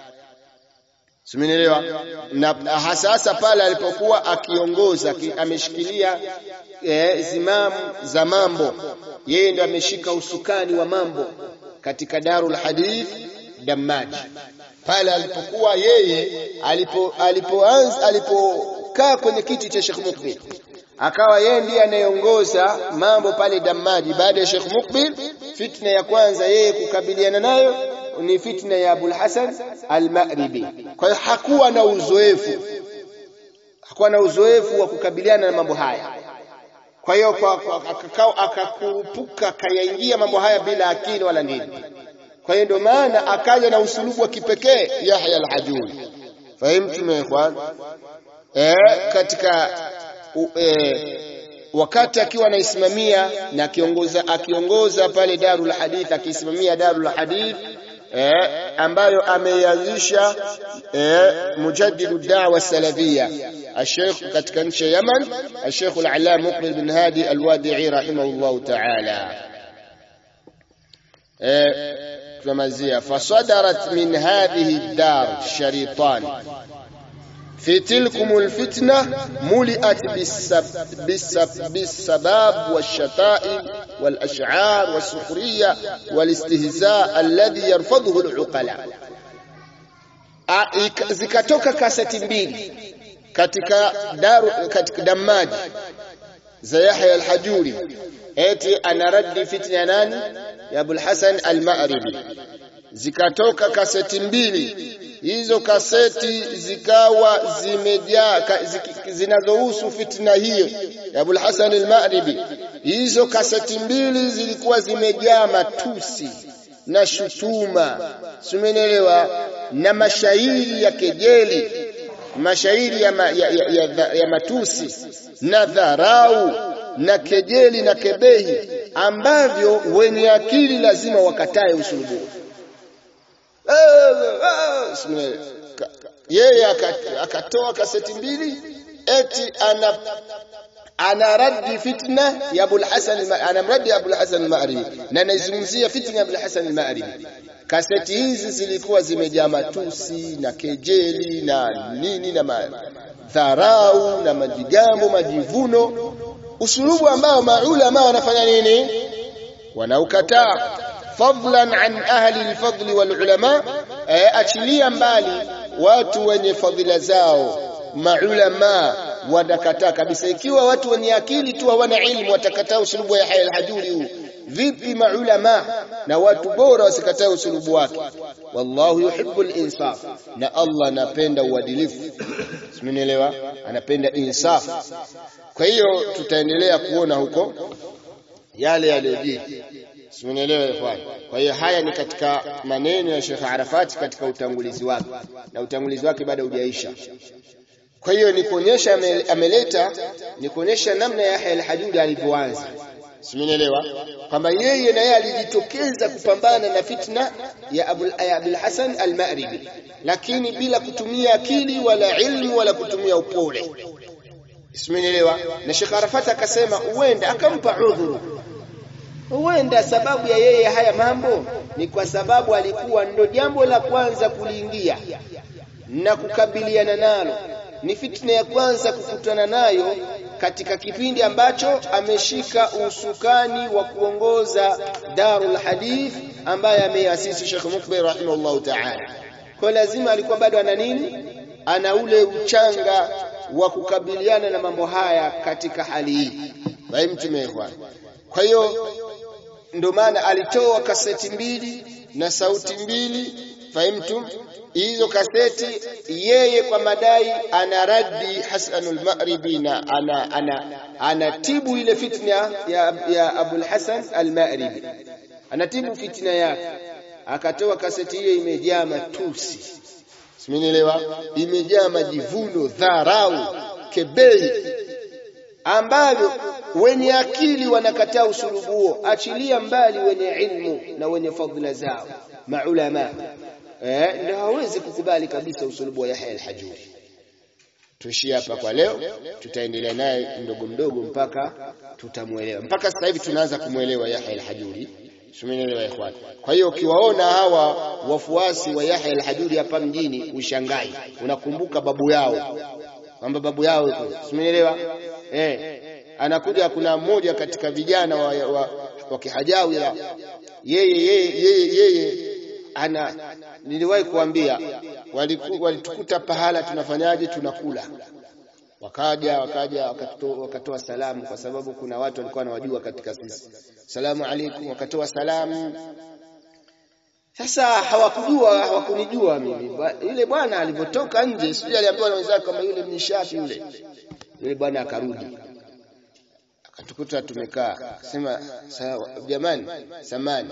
Simenielewa? Na hasasa pale alipokuwa akiongoza ki, ameshikilia e, zimamu za mambo, yeye ndo ameshika usukani wa mambo katika Darul Hadith Damaji. Pale alipokuwa yeye alipo alipoanza alipokaa kwenye kiti cha Sheikh Mukbil, akawa yeye ndiye anayeongoza mambo pale Damaji. Baada ya Sheikh Mukbil, fitna ya kwanza yeye kukabiliana nayo ni fitna ya Abul Hasan al-Ma'ribi. Kwa hiyo hakuwa na uzoefu, hakuwa na uzoefu wa kukabiliana na mambo haya. Kwa hiyo akakao akakurupuka akayaingia mambo haya bila akili wala nini. Kwa hiyo ndio maana akaja na usulubu wa kipekee Yahya al-Hajuri. Fahimtu ikhwan? Eh, katika u, eh, wakati akiwa anaisimamia na akiongoza akiongoza pale Darul Hadith akisimamia Darul Hadith eh, ambayo ameianzisha eh, mujaddidu da'wa salafia الشيخ katika nchi ya Yaman الشيخ العلامة مقبل بن هادي الوادعي رحمه الله تعالى tunamalizia fasadarat min hadhihi ad-dar sharitan في تلكم الفتنة ملئت بالسب بالسب بالسباب والشتائم والأشعار والسخرية والاستهزاء الذي يرفضه العقلاء zikatoka kaseti mbili katika daru katika damaji za Yahya al-Hajuri eti anaradi fitna ya nani ya Abul Hasan al-Ma'ribi zikatoka kaseti mbili hizo kaseti zikawa zimejaa zinazohusu fitna hiyo ya Abul Hasan al-Ma'ribi. Hizo kaseti mbili zilikuwa zimejaa matusi na shutuma, simenelewa, na mashairi ya kejeli, mashairi ya, ma, ya, ya, ya, ya matusi na dharau na kejeli na kebehi ambavyo wenye akili lazima wakatae usulubu yeye akatoa kaseti mbili eti ana anaradi fitna ya Abul Hasan anamradi Abul Hasan al-Ma'ribi na anaizungumzia fitna ya Abul Hasan al-Ma'ribi. Kaseti hizi zilikuwa zimejaa matusi na kejeli na nini na madharau na majigambo, majivuno, usulubu ambao maulama wanafanya nini? Wanaukataa fadlan an ahli al-fadl wal ulama, achilia mbali watu wenye fadhila zao maulama wanakataa kabisa. Ikiwa watu wenye akili tu hawana ilmu watakataa usulubu wa Yahya al-Hajuri huu, vipi maulama na watu bora wasikataa usulubu wake? Wallahu yuhibbul insaf, na Allah anapenda uadilifu. Simenielewa? Anapenda insaf. Kwa hiyo tutaendelea kuona huko yale yaliyojiri. Simenielewa ikhwan? Kwa hiyo haya ni katika maneno ya Sheikh Arafat katika utangulizi wake, na utangulizi wake bado hujaisha. Kwa hiyo ni kuonyesha ameleta ni kuonyesha namna Yahya al-Hajuri alivyoanza. Simenielewa kwamba yeye na yeye alijitokeza kupambana na fitna ya Abu Abul Hasan al-Ma'ribi, lakini bila kutumia akili wala ilmu wala kutumia upole. Simenielewa? Na Sheikh Arafat akasema huenda akampa udhuru huenda sababu ya yeye haya mambo ni kwa sababu alikuwa ndo jambo la kwanza kuliingia na kukabiliana nalo ni fitna ya kwanza kukutana nayo katika kipindi ambacho ameshika usukani wa kuongoza Darul Hadith ambaye ameasisi Sheikh Mukbir rahimahullahu ta'ala. Kwa lazima alikuwa bado ana nini? Ana ule uchanga wa kukabiliana na mambo haya katika hali hii. Fahimtume Kwa hiyo ndio maana alitoa kaseti mbili na sauti mbili, fahimtum? hizo kaseti yeye kwa madai ana raddi Hasanul Ma'ribi na ana ana anatibu ile fitna ya, ya Abul Hasan al-Ma'ribi anatibu fitna yake akatoa kaseti hiyo imejaa matusi simenielewa imejaa majivuno dharau kebei ambavyo wenye akili wanakataa usulubu huo achilia mbali wenye ilmu na wenye fadhila zao maulama eh, ndio hawezi kukubali kabisa usulubu wa Yahya al-Hajuri. Tuishie hapa kwa leo, tutaendelea naye mdogo mdogo mpaka tutamuelewa. Mpaka sasa hivi tunaanza kumuelewa Yahya al-Hajuri. Tumeelewa ikhwan. Kwa hiyo ukiwaona hawa wafuasi wa Yahya al-Hajuri hapa mjini ushangai, unakumbuka babu yao kwamba babu yao yuko. Tumeelewa? Eh, anakuja kuna mmoja katika vijana wa, wa, wa kihajawi yeye yeye yeye yeye ana niliwahi kuambia walitukuta pahala tunafanyaje tunakula wakaja wakaja wakatoa, wakatoa salamu kwa sababu kuna watu walikuwa wanawajua katika sisi salamu alaikum wakatoa salamu sasa hawakujua hawakunijua mimi yule bwana alipotoka nje sijui aliambiwa na wenzake kama yule mnishafi yule yule bwana akarudi akatukuta tumekaa sema jamani samani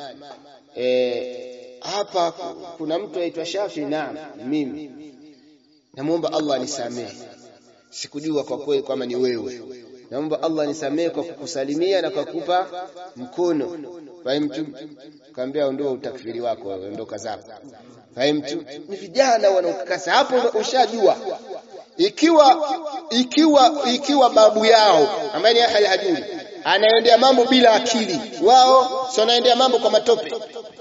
eh hapa kuna mtu aitwa Shafi naam mimi namuomba Allah anisamehe sikujua kwa kweli kwamba ni wewe naomba Allah anisamehe kwa kukusalimia na kwa kukupa mkono fahimtu kaambia ondoa utakfiri wako ondoka zako fahimtu ni vijana wanaokakasa hapo ushajua ikiwa ikiwa ikiwa babu yao ambaye ni Yahya hajuri anaendea mambo bila akili wao sio anaendea mambo kwa matope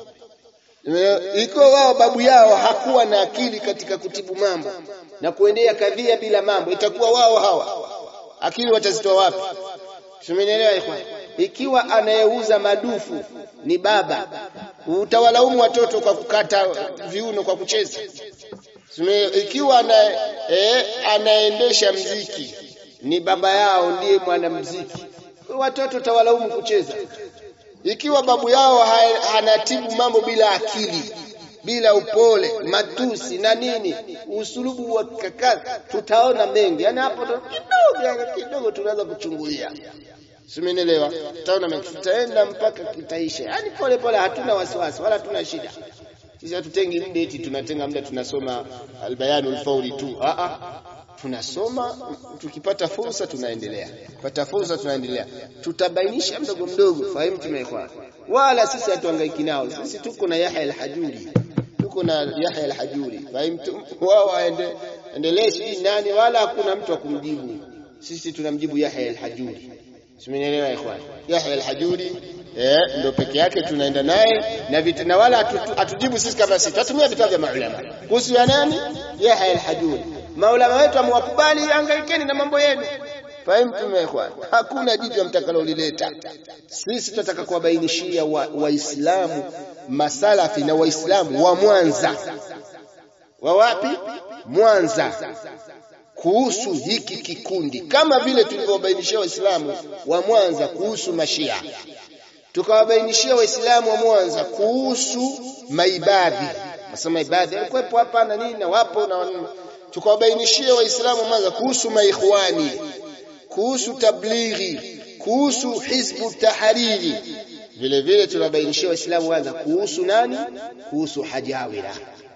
ikiwa wao babu yao hakuwa na akili katika kutibu mambo na kuendea kadhia bila mambo itakuwa wao hawa akili watazitoa wapi tumenielewa ikhwan ikiwa anayeuza madufu ni baba utawalaumu watoto kwa kukata viuno kwa kucheza ikiwa ana, eh, anaendesha mziki ni baba yao ndiye mwanamziki watoto utawalaumu kucheza ikiwa babu yao hanatibu mambo bila akili bila upole matusi na nini usulubu wa kakazi tutaona mengi yani hapo kidogo kidogo tunaweza kuchungulia simenielewa tutaona mengi tutaenda mpaka kitaisha yani pole pole hatuna wasiwasi wala hatuna shida sisi hatutengi muda eti tunatenga muda tunasoma albayanul fawri tu a a tunasoma tukipata fursa tunaendelea pata fursa tunaendelea tutabainisha mdogo mdogo fahimu tumeekwa wala sisi hatuhangaiki nao sisi tuko na Yahya al-Hajuri tuko na Yahya al-Hajuri fahimu wao waende endelee sijui nani wala hakuna mtu akumjibu sisi tunamjibu Yahya al-Hajuri simenielewa ikhwan Yahya al-Hajuri eh ndio peke yake tunaenda naye na vitu na wala hatujibu sisi kama sisi tutumia vitabu vya maulama kuhusu ya nani Yahya al-Hajuri maulama wetu amwakubali hangaikeni na mambo yenu fahimu tumekwa hakuna jitu mtakalolileta sisi tunataka kuwabainishia waislamu wa masalafi na waislamu wa Mwanza wa wapi Mwanza kuhusu hiki kikundi kama vile tulivyobainishia waislamu wa Mwanza kuhusu mashia tukawabainishia waislamu wa Mwanza kuhusu maibadhi nasema maibadhi walikuwepo hapa na nini na wapo na tukawabainishia waislamu wa Mwanza kuhusu maikhwani kuhusu tablighi kuhusu hizbu tahariri vile vile tunabainishia waislamu Mwanza kuhusu nani kuhusu hajawira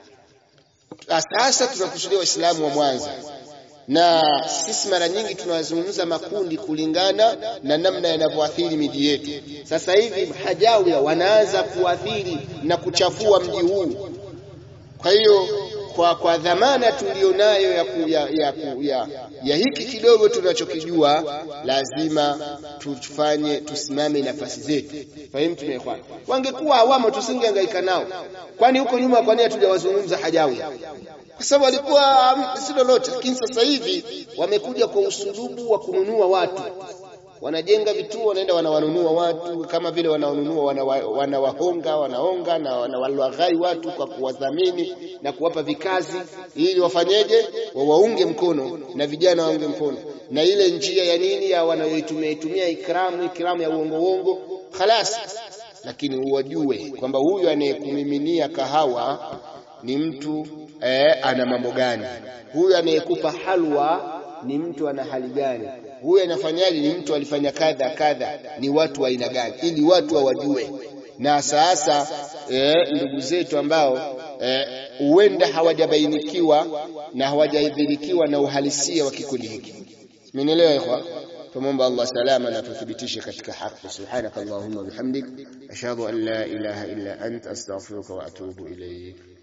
sasa tunakusudia waislamu wa Mwanza na sisi mara nyingi tunazungumza makundi kulingana na namna yanavyoathiri miji yetu. Sasa hivi hajawia wanaanza kuathiri na kuchafua mji huu. Kwa hiyo kwa, kwa dhamana tulionayo ya, ku, ya, ya, ku, ya, ya hiki kidogo tunachokijua, lazima tufanye tusimame nafasi zetu. Fahimu tumekwana, wangekuwa hawamo tusingehangaika nao, kwani huko nyuma, kwani hatujawazungumza hajawia kwa sababu walikuwa si lolote, lakini sasa hivi wamekuja kwa usulubu wa kununua watu, wanajenga vituo, wanaenda wanawanunua watu kama vile wanawanunua wanawahonga, wanaonga na wanawalaghai watu kwa kuwadhamini na kuwapa vikazi, ili wafanyeje? Wawaunge mkono na vijana waunge mkono, na ile njia ya nini ya wanayoitumia itumia ikramu, ikramu ya uongo uongo, khalas. Lakini uwajue kwamba huyu anayekumiminia kahawa ni mtu eh, ana mambo gani? Huyu anayekupa halwa ni mtu ana hali gani? Huyu anafanyaje? Ni mtu alifanya kadha kadha, ni watu wa aina gani? Ili watu wawajue. Na sasa eh, ndugu zetu ambao huenda eh, hawajabainikiwa na hawajaidhirikiwa na uhalisia wa kikundi hiki, mmenielewa ikhwa? Tumomba Allah salama na tuthibitishe katika haki. Subhanaka Allahumma bihamdik ashhadu an la ilaha illa ant astaghfiruka wa atubu ilayk.